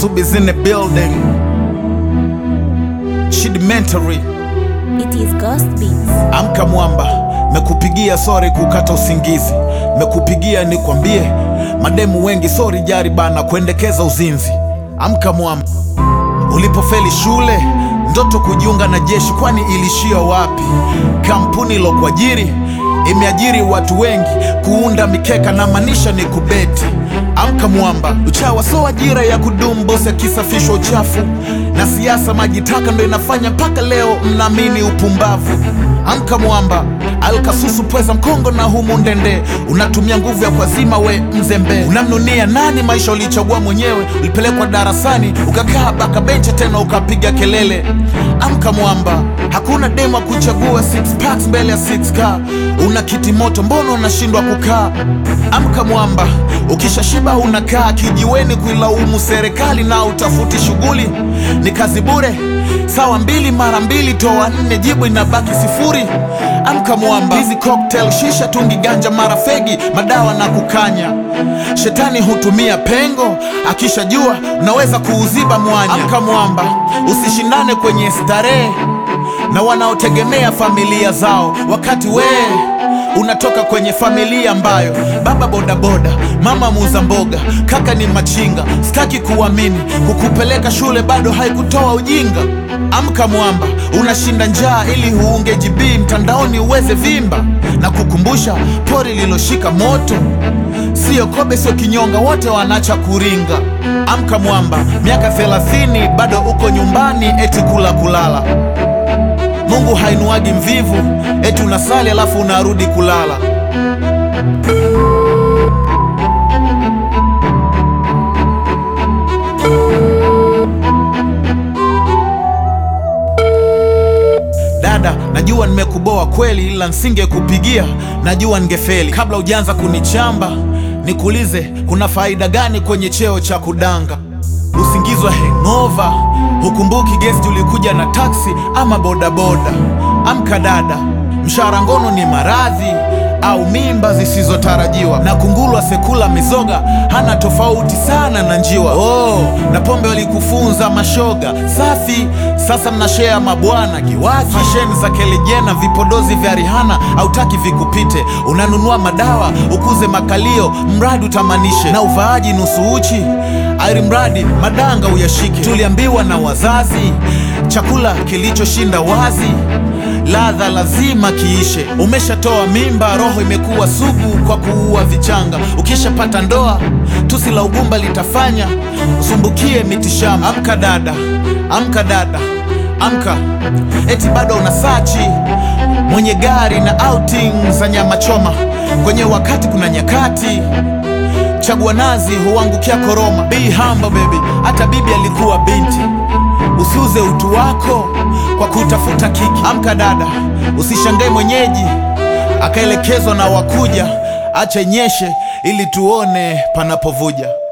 Subi's in the building. Chidimentary. It is Ghost Beats. Amka mwamba, mekupigia sori kukata usingizi, mekupigia nikwambie, mademu wengi sori jari bana kuendekeza uzinzi. Amka mwamba, ulipofeli shule ndoto kujiunga na jeshi, kwani ilishia wapi? Kampuni ilokuajiri imeajiri watu wengi kuunda mikeka na maanisha ni kubeti. Amka mwamba, uchawa so ajira ya kudumu, bosi akisafishwa uchafu na siasa maji taka ndo inafanya mpaka leo mnaamini upumbavu. Amka mwamba, alkasusu pweza mkongo na humu ndende, unatumia nguvu ya kwazima we mzembe. Unamnunia nani? Maisha ulichagua mwenyewe, ulipelekwa darasani ukakaa baka benchi tena ukapiga kelele. Amka mwamba, hakuna demo kuchagua six packs mbele ya 6k. Una kiti moto, mbona unashindwa kukaa? Amka mwamba, ukishashiba unakaa kijiweni kuilaumu serikali na utafuti shughuli, ni kazi bure. Sawa mbili mara mbili toa nne, jibu inabaki sifuri. Amka mwamba, hizi cocktail, shisha, tungi, ganja, mara fegi, madawa na kukanya. Shetani hutumia pengo, akishajua unaweza kuuziba mwanya. Amka mwamba, usishindane kwenye starehe na wanaotegemea familia zao, wakati wee unatoka kwenye familia ambayo baba bodaboda, mama muuza mboga, kaka ni machinga. Sitaki kuamini kukupeleka shule bado haikutoa ujinga. Amka mwamba, unashinda njaa ili huunge GB mtandaoni uweze vimba, na kukumbusha pori liloshika moto Sio kobe, sio kinyonga, wote wanacha kuringa. Amka mwamba, miaka 30 bado uko nyumbani, eti kula kulala. Mungu hainuagi mvivu, eti unasali alafu unarudi kulala. Dada, najua nimekuboa kweli, ila nsingekupigia, najua ningefeli. Kabla hujaanza kunichamba, nikuulize kuna faida gani kwenye cheo cha kudanga? Usingizwa hangover, hukumbuki gesti ulikuja na taksi ama bodaboda. Amka dada, mshahara ngono ni maradhi au mimba zisizotarajiwa, na kungulwa sekula mizoga hana tofauti sana na njiwa. Oh, na pombe walikufunza mashoga safi, sasa mnashea mabwana kiwaki. Fasheni za Kelejena, vipodozi vya Rihana hautaki vikupite, unanunua madawa ukuze makalio, mradi utamanishe, na uvaaji nusu uchi airi mradi madanga uyashike. Tuliambiwa na wazazi, chakula kilichoshinda wazi ladha lazima kiishe. Umeshatoa mimba, roho imekuwa sugu kwa kuua vichanga. Ukishapata ndoa, tusi la ugumba litafanya usumbukie mitishamba. Amka dada, amka dada, amka! Eti bado una sachi mwenye gari na outing za nyama choma. Kwenye wakati kuna nyakati chagua nazi huangukia koroma. Be humble baby, hata bibi alikuwa binti. Usiuze utu wako kwa kutafuta kiki. Amka dada, usishangae mwenyeji akaelekezwa na wakuja. Acha inyeshe ili tuone panapovuja.